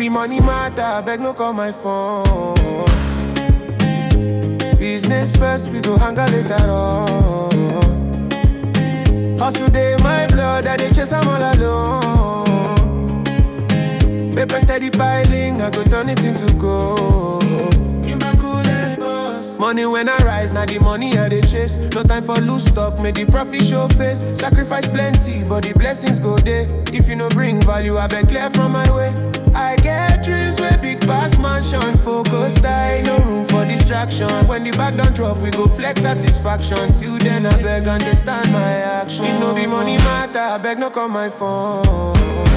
be money matter, beg no call my phone. Business first, we go hang out later on. Hustle day, my blood, I dey chase am all alone. Paper steady piling, I go turn it into gold. In my coolest boss. Money when I rise, now the money I dey chase. No time for loose talk, make the profit show face. Sacrifice plenty, but the blessings go there. If you no bring value, I beg clear from my way. I get dreams where big pass mansion, focus die, no room for distraction. When the bag don't drop, we go flex satisfaction. Till then, I beg understand my action. If no be money matter, I beg no call my phone.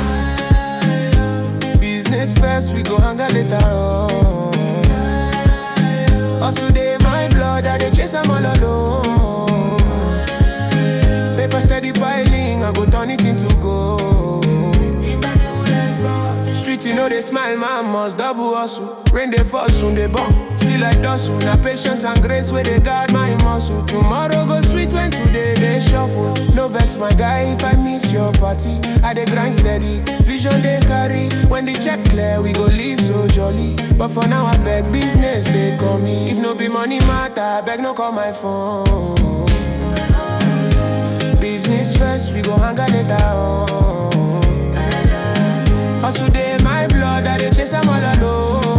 Business first, we go hang out later on. Hustle day, my blood, I dey chase am all alone. Paper steady piling, I go turn it into gold. Street, you know they smile, man must double hustle. Rain they fall soon, they bomb. Still like dustle. Now patience and grace where they guard my muscle. Tomorrow go sweet when today they shuffle. No vex, my guy, if I miss your party. I dey grind steady, vision they carry. When the check clear, we go live so jolly. But for now, I beg business, they call me. If no be money matter, I beg no call my phone. Business first, we go hang out later on. Hustle day, my blood, I dey chase am all alone.